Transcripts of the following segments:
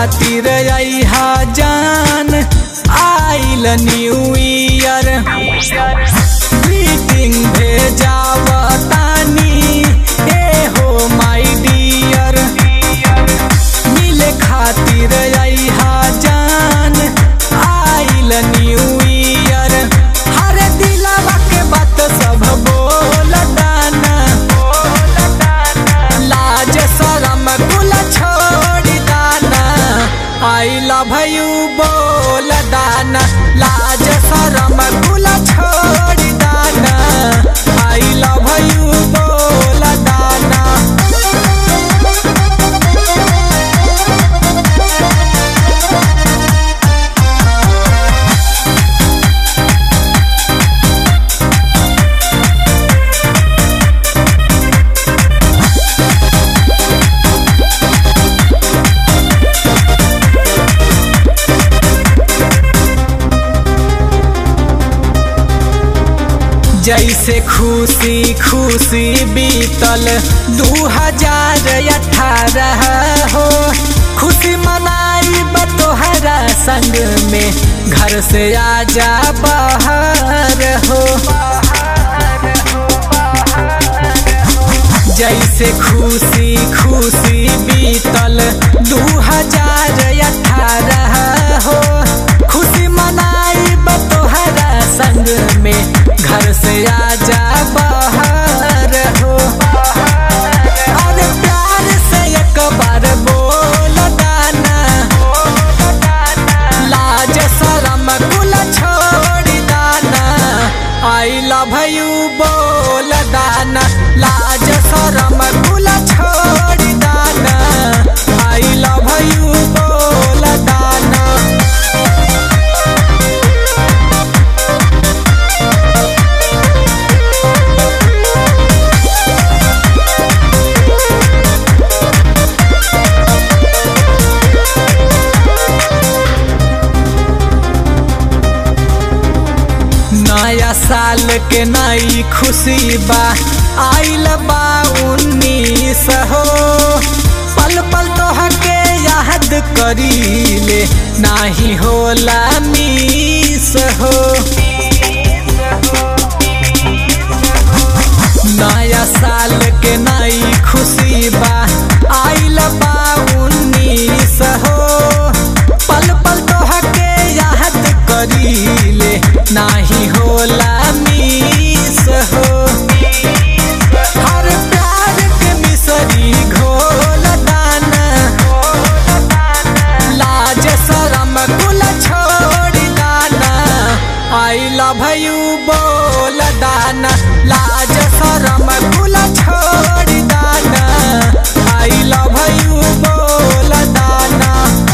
खातिर अहा जान आइल न्यू ईयर ग्रीटिंग भेजावतानी ए हो माय डियर मिले खातिर अहा जान आइल न्यू ईयर हर दिलवा के बात सब बोल दाना लाज शरम कुल छोड़ दाना आई लव यू बोल दाना लाज शरम कुल छोड़ दाना आई लव यू बोल दाना जैसे खुशी खुशी बीतल दू हजार अठारह हो खुशी मनाई बतोहरा संग में घर से आजा बाहर हो जैसे खुशी खुशी बीतल दू हजार अठारह हो खुशी मनाई बतोहरा संग में घर से आजा बाहर हो और प्यार से एक बार बोल दाना लाज शरम कुल छोड़ दाना आई लव यू बोल दाना लाज शरम कुल छोड़ दाना आई लव यू बोल दाना नया साल के नई खुशी बा आइल बा उन्नीस हो पल पल तोहके याद करीले नाही होला मिस हो नया साल के नई खुशी बा आइल बा उन्नीस हो पल पल तोहके याद करीले नाही होला मिस हो हर प्यार के मिसरी घोल दाना लाज शरम कुल छोड़ दाना आई लव यू बोल दाना लाज शरम कुल छोड़ दाना आई लव यू बोल दाना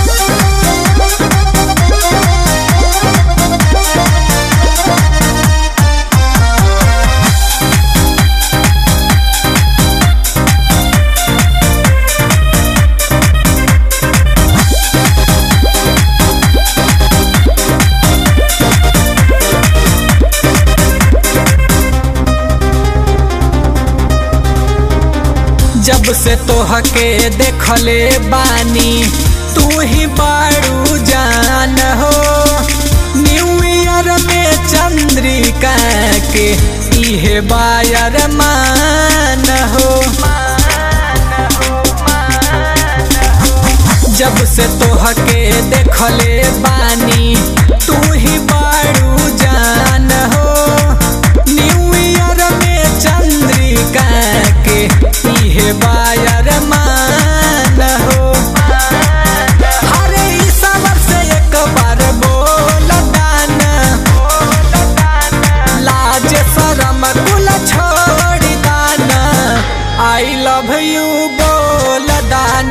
जब से तोहके देखले बानी तू ही बारू जान हो न्यू ईयर में चंद्रिका के इहे बायर मान हो जब से तोहके देखले बानी तू ही बारू जान हो न्यू ईयर में चंद्रिका के इहे बायर मान हो हरे ई सवर से एक बार बोल दाना लाज शरम कुल छोड़ दाना आई लव यू बोल दाना